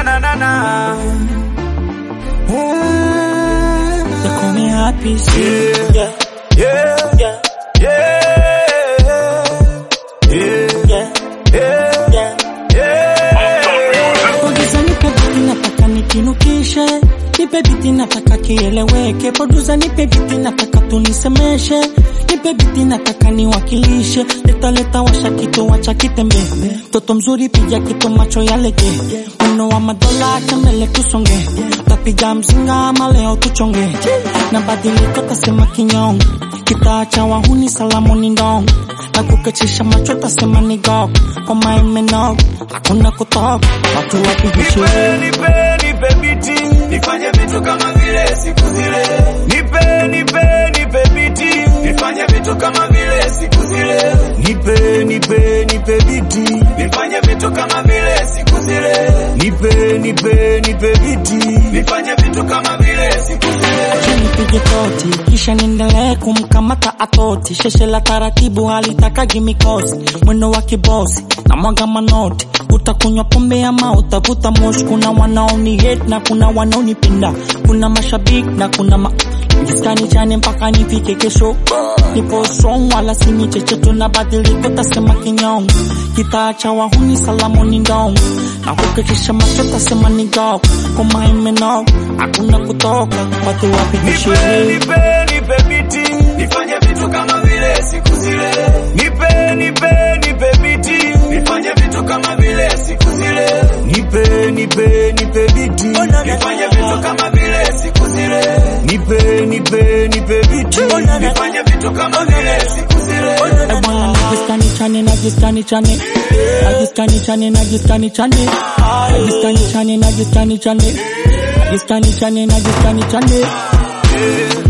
na na na. They call me happy, see. Yeah, Yeah, yeah, yeah, yeah, yeah, yeah, yeah. yeah. Producer nipe biti nataka nikinukishe, nipe biti nataka kieleweke. Producer nipe biti nataka tunisemeshe, nipe biti nataka niwakilishe. Leta leta washa kitu wacha kitembe, toto mzuri piga kitu macho yalege, mno wa madola acha mbele tusonge, tapiga mzinga ama leo tuchonge, na badiliko tasema kinyonge, kitaacha wahuni salamu ni ndongo na kukachisha macho tasema ni gok koma imenok hakuna kutok watu wapige Nipe, sherehe nipe, nipe biti, nifanye vitu kama vile siku zile. Nipe, nipe, nipe biti, nifanye vitu kama vile siku zile. Nipe, nipe, nipe biti, nifanye vitu kama vile siku zile. Nipe, nipe, nipe biti, nifanye vitu kama vile siku zile. Acha nipige toti kisha niendelee kumkamata atoti sheshe la taratibu halitakagi mikosi mwendo wa kibosi na mwaga manoti utakunywa pombe ama utavuta moshi kuna wanaoni hate na kuna wanaonipenda kuna mashabiki na kuna ma jiskani chane mpaka nifike kesho nipo strong wala sini checheto na badiliko tasema kinyongo kitaacha wahuni salamu ni ndongo na kukikisha macho tasema ni gok koma imenok hakuna kutoka watu wapige Nipe, sherehe nipe, nipe biti, nifanye vitu kama vile siku zile. Nipe, nipe, nipe biti, nifanye vitu kama vile siku zile. Nipe, nipe, nipe biti, nifanye vitu kama vile siku zile. Nipe, nipe, nipe biti, nifanye vitu kama vile siku zile. Eh, bwana najiskani chane najiskani chane najiskani chane najiskani chane najiskani chane najiskani chane najiskani chane najiskani chane Yeah.